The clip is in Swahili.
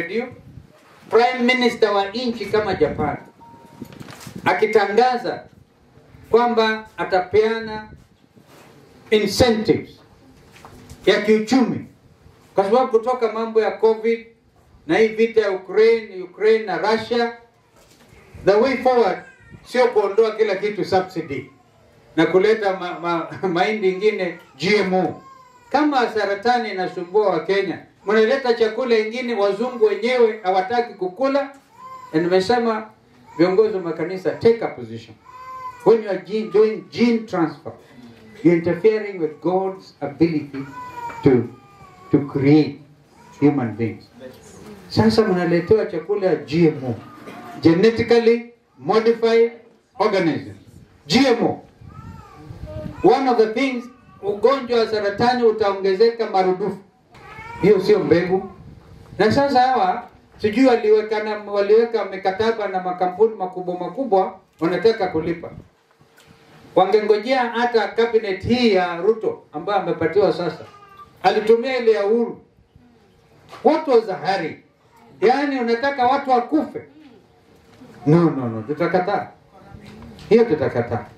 redio, prime minister wa nchi kama Japan akitangaza kwamba atapeana incentives ya kiuchumi, kwa sababu kutoka mambo ya covid na hii vita ya Ukraine, Ukraine na Russia, the way forward sio kuondoa kila kitu subsidy na kuleta ma, ma, mahindi ingine GMO. Kama saratani inasumbua wa Kenya, mnaleta chakula ingine wazungu wenyewe hawataki kukula. Na nimesema viongozi wa makanisa, take a position when you are gene, doing gene transfer you're interfering with God's ability to to create human beings. Sasa mnaletewa chakula ya GMO, genetically modified organisms, GMO. One of the things, ugonjwa wa saratani utaongezeka marudufu. Hiyo sio mbegu. Na sasa hawa sijui waliweka na, waliweka mikataba na makampuni makubwa makubwa, wanataka kulipa. Wangengojea hata cabinet hii ya Ruto ambayo amepatiwa sasa, alitumia ile ya Uhuru. What was the hurry? Yaani unataka watu wakufe? No, no, no, tutakataa hiyo, tutakataa.